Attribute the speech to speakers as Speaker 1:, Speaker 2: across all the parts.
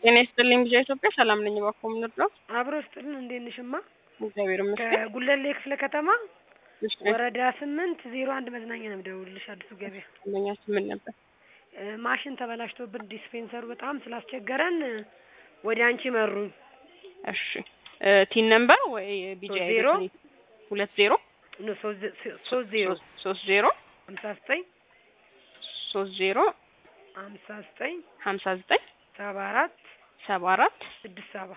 Speaker 1: ጤና ይስጥልኝ ልጅ ኢትዮጵያ ሰላም ነኝ። እባክዎ ምን ልርዳው?
Speaker 2: አብሮ ስጥልን እንዴት ነሽማ?
Speaker 1: እግዚአብሔር ይመስገን።
Speaker 2: ከጉለሌ ክፍለ ከተማ
Speaker 1: እሺ
Speaker 2: ወረዳ ስምንት ዜሮ አንድ መዝናኛ ነው የምደውልልሽ። አዲሱ ገበያ
Speaker 1: ደንበኛችን ምን ነበር?
Speaker 2: እ ማሽን ተበላሽቶብን ዲስፔንሰሩ በጣም ስላስቸገረን እ ወደ አንቺ መሩኝ።
Speaker 1: እሺ እ ቲን ነምበር ወይ ቢጂ
Speaker 2: ሶስት ዜሮ
Speaker 1: ሁለት ዜሮ
Speaker 2: ኖ ሶስት ዘ- ሶስት ዜሮ
Speaker 1: ሶስት- ሶስት ዜሮ
Speaker 2: ሀምሳ ዘጠኝ
Speaker 1: ሶስት ዜሮ
Speaker 2: ሀምሳ ዘጠኝ
Speaker 1: ሀምሳ ዘጠኝ
Speaker 2: ሰባ አራት
Speaker 1: ሰባ አራት
Speaker 2: ስድስት ሰባ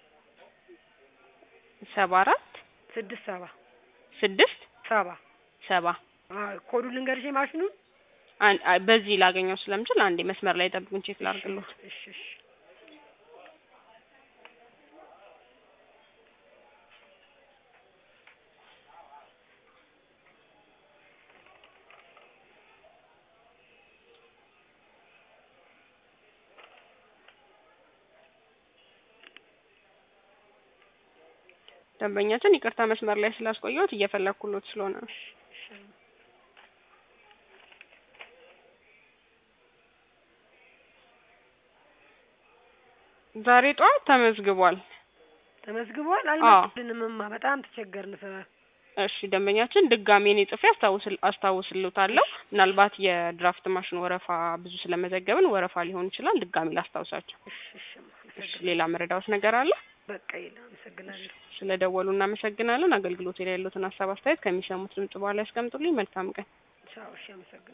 Speaker 1: ሰባ አራት
Speaker 2: ስድስት ሰባ
Speaker 1: ስድስት
Speaker 2: ሰባ
Speaker 1: ሰባ
Speaker 2: አ ኮዱ ልንገርሽ የማሽኑን
Speaker 1: አን- አ- በዚህ ላገኘው ስለምችል አንዴ መስመር ላይ ጠብቁን ቼክ ላድርግልዎት።
Speaker 2: እሺ እሺ
Speaker 1: ደንበኛችን ይቅርታ መስመር ላይ ስላስቆየሁት እየፈለኩሎት ስለሆነ ነው።
Speaker 2: እሺ
Speaker 1: ዛሬ ጠዋት ተመዝግቧል።
Speaker 2: ተመዝግቧል። አልመጡልንምማ በጣም ተቸገርን ስራ
Speaker 1: እሺ ደንበኛችን ድጋሜ እኔ ጽፌ አስታውስል አስታውስልዎታለሁ። ምናልባት የድራፍት ማሽን ወረፋ ብዙ ስለመዘገብን ወረፋ ሊሆን ይችላል። ድጋሜ ላስታውሳቸው።
Speaker 2: እሺ እሺ
Speaker 1: እሺ
Speaker 2: አመሰግናለሁ።
Speaker 1: ሌላ መረዳዎት ነገር አለ?
Speaker 2: በቃ የለም አመሰግናለሁ።
Speaker 1: ስለ ደወሉ እናመሰግናለን። አገልግሎት ላይ ያሉትን ሀሳብ አስተያየት ከሚሰሙት ድምጽ በኋላ ያስቀምጡልኝ። መልካም ቀን።
Speaker 2: ቻው እሺ አመሰግናለሁ።